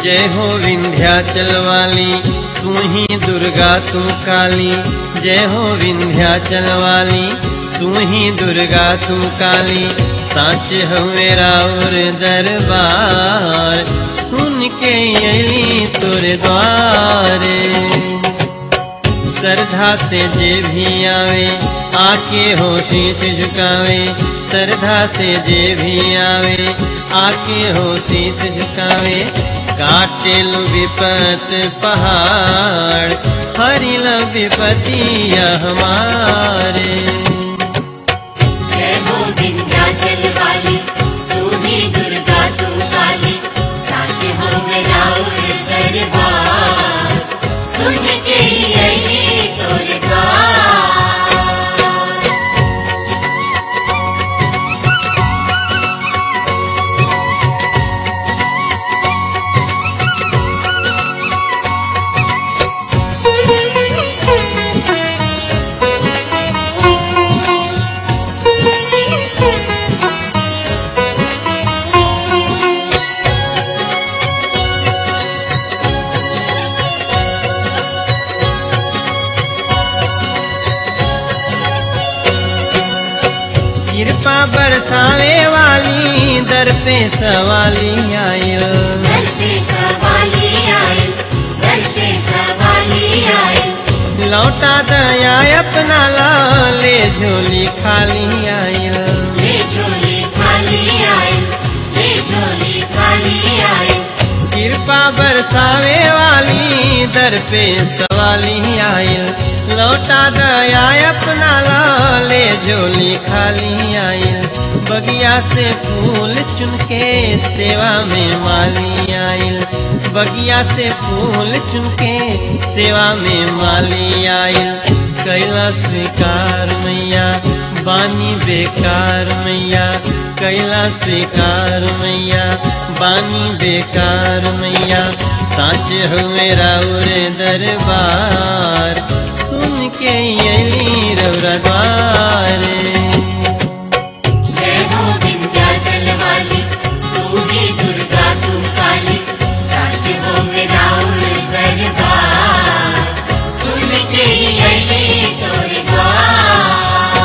जय हो विंध्याचल वाली तू ही दुर्गा तू काली जय हो विंध्याचल वाली तू ही दुर्गा तू काली साच हो मेरा और दरबार सुन के अली तोर द्वारे श्रद्धा से जे भी आवे आके हो शीश झुकावे श्रद्धा से जे भी आवे आके हो शीश झुकावे काटे लो विपत पहाड़ हरि लो विपतिया हमारे जय हो विंध्याचल वाली तू ही दुर्गा तू काली साच हो मेरा और दरबार सुन के यही तोर द्वार कृपा बरसावे वाली दर पे सवाली आयो घर पे सवाली आई घर पे सवाली आई लौटा दया अपना ला ले झोली खाली आयो ले झोली खाली आई ले झोली खाली आई कृपा बरसावे वाली दर पे सवाली आयल लौटा दया अपना ला ले झोली खाली आयल बगिया से फूल चुन के सेवा में माली आयल बगिया से फूल चुन के सेवा में माली आयल कैला स्वीकार मैया बानी बेकार मैया कैला स्वीकार मैया बानी बेकार मैया साच हो मेरा उरे दरबार सुन के अली रौरा द्वारे जय हो विंध्याचल वाली तू ही दुर्गा तू काली साच हो मेरा उर दरबार सुन के यही तोर द्वार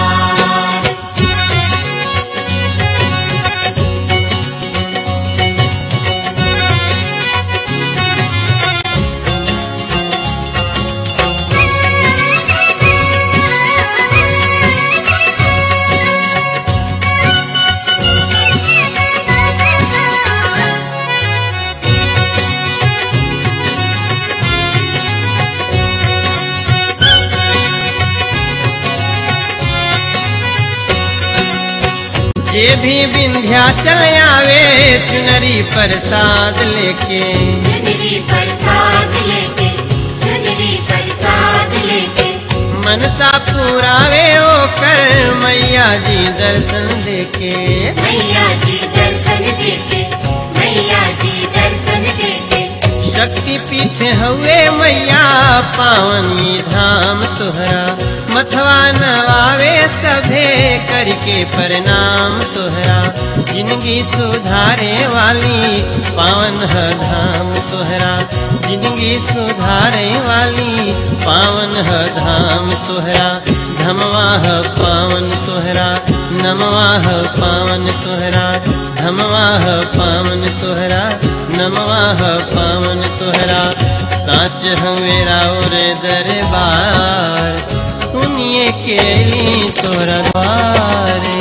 जे भी विंध्याचल आवे चुनरी प्रसाद लेके चुनरी प्रसाद लेके चुनरी प्रसाद लेके मनसा पुरावे ओ कर मैया जी दर्शन देके मैया जी दर्शन देके मैया जी दर्शन देके शक्ति पीठ हुए मैया पावनी धाम तोहरा मथवा नवावे सभे करके प्रणाम तोहरा जिंदगी सुधारे वाली पावन है धाम तोहरा जिंदगी सुधारे वाली पावन है धाम तोहरा धमवा है पावन तोहरा नमवा है पावन तोहरा धमवा है पावन तोहरा नमवा है पावन तोहरा साच हमेरा और दरबार सुनिए केली तोहरा द्वारे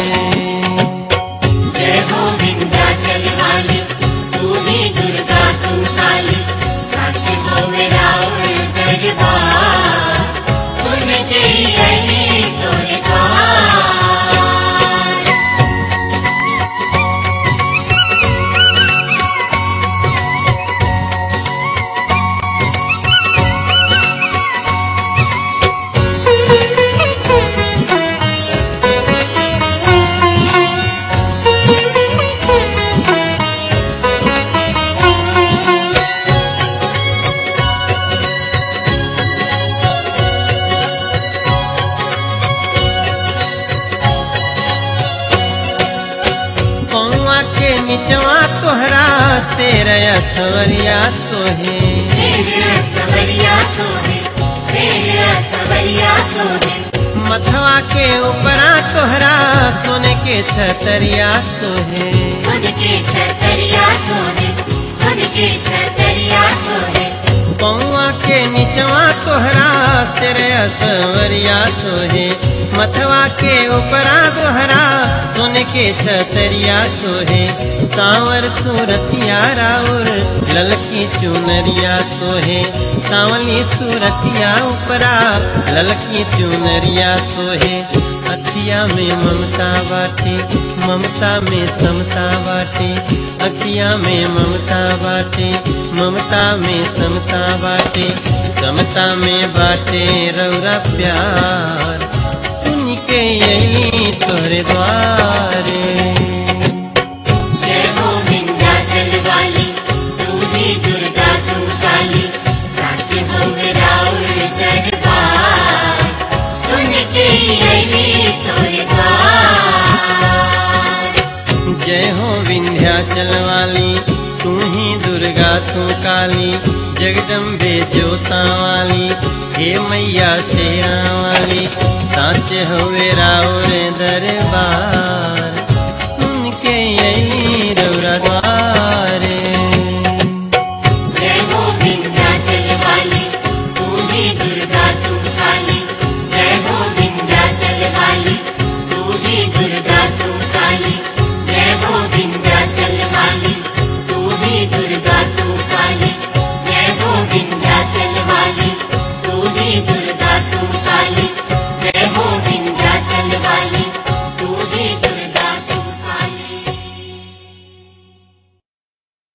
जय हो विंध्याचल वाली तू ही दुर्गा तू काली साच हो मेरा उर दरबार सुन के यही तोर द्वार Thank you. शेर सवरिया सोहे शेर सवरिया सोहे शेर सवरिया सोहे मथवा के ऊपरा तोहरा सोने के छतरिया सोहे खुद के छतरिया सोहे खुद के छतरिया सोहे पौआ के निचवा तोहरा सिर सवरिया सोहे मथवा के ऊपरा तोहरा सोने के छतरिया सोहे सांवर सूरतिया राउर ललकी चुनरिया सोहे सांवली सूरतिया ऊपरा ललकी चुनरिया सोहे अखिया में ममता बाटे ममता में समता बाटे अखिया में ममता बाटे ममता में समता बाटे समता में बाटे रौरा प्यार सुन के यही तोहरे द्वारे जय हो विंध्याचल वाली तू ही दुर्गा तू काली सच हो मेरा दरबार सुन के अली तोरे द्वार जय हो विंध्याचल वाली तू ही दुर्गा तू काली जगदम्बे जोता वाली हे मैया शेरा वाली साच हो राउर दरबार सुन के अली